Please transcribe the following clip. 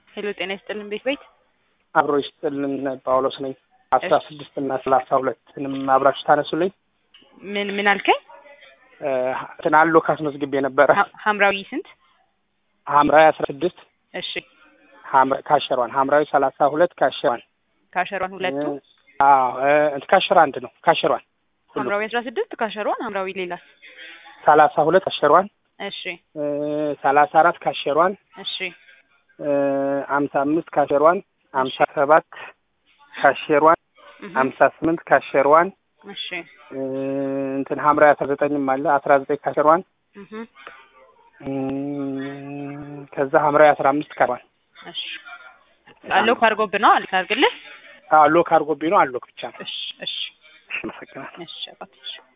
ሄሎ ጤና ይስጥልን ቤት ቤት አብሮ ይስጥልን ጳውሎስ ነኝ። አስራ ስድስት እና ሰላሳ ሁለትንም አብራችሁ ታነሱልኝ። ምን ምን አልከኝ? እንትን አሎ ካስመዝግቤ ነበረ ሀ- ሀምራዊ ስንት? ሐምራዊ አስራ ስድስት እሺ ሐምራ- ካሸሯን ሐምራዊ ሰላሳ ሁለት ካሸሯን ካሸሯን ሁለቱ አዎ እ እንትን ካሸሯ አንድ ነው ካሸሯን ሁሉ ሀምራዊ አስራ ስድስት ካሸሯን ሀምራዊ ሌላስ? ሰላሳ ሁለት ካሸሯን እሺ እ ሰላሳ አራት ካሸሯን እሺ እ አምሳ አምስት ካሸሯን አምሳ ሰባት ካሸሯን እህ፣ አምሳ ስምንት ካሸሯን እሺ እ እንትን ሐምራዊ አስራ ዘጠኝም አለ አስራ ዘጠኝ ካሸሯን እህ፣ እም፣ ከዛ ሐምራዊ አስራ አምስት ካሸሯን እሺ አለው ካርጎብህ ነው አልክ አድርግልህ። አዎ ሎክ አድርጎብኝ ነው አሎክ ብቻ ነው። እሺ እሺ እሺ አመሰግናለሁ። እሺ አባት እሺ